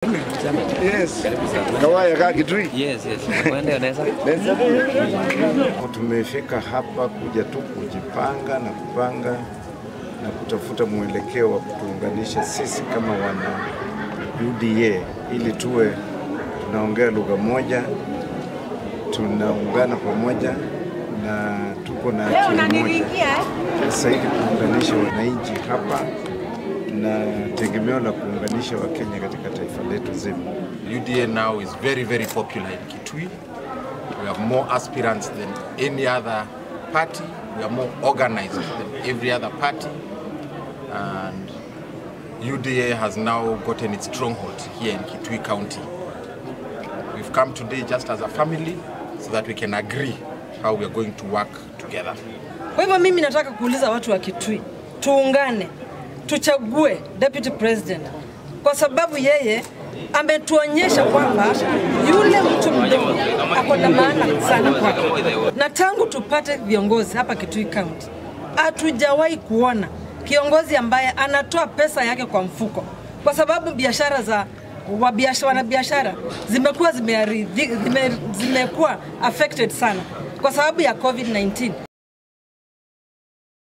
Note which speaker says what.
Speaker 1: Yes. Kawaya kaa Kitui.
Speaker 2: Yes, yes. Kwende unaweza?
Speaker 1: Tumefika hapa kuja tu kujipanga na kupanga na kutafuta mwelekeo wa kutuunganisha sisi kama wana UDA ili tuwe tunaongea lugha moja, tunaungana pamoja na tuko na akili moja zaidi kuunganisha wananchi hapa na tegemeo la kuunganisha Wakenya katika taifa letu zima.
Speaker 3: UDA now is very, very popular in Kitui. We have more aspirants than any other party. We are more organized than every other party. And UDA has now gotten its stronghold here in Kitui County. We've come today just as a family so that we can agree how we are going to work together.
Speaker 4: Kwa hivyo mimi nataka kuuliza watu wa Kitui, tuungane, tuchague deputy president, kwa sababu yeye ametuonyesha kwamba yule mtu mdogo ako na maana sana kwake, na tangu tupate viongozi hapa Kitui County hatujawahi kuona kiongozi ambaye anatoa pesa yake kwa mfuko, kwa sababu biashara za wabiashara, wanabiashara zimekuwa zimeari- zime, zimekuwa affected sana kwa sababu ya COVID-19.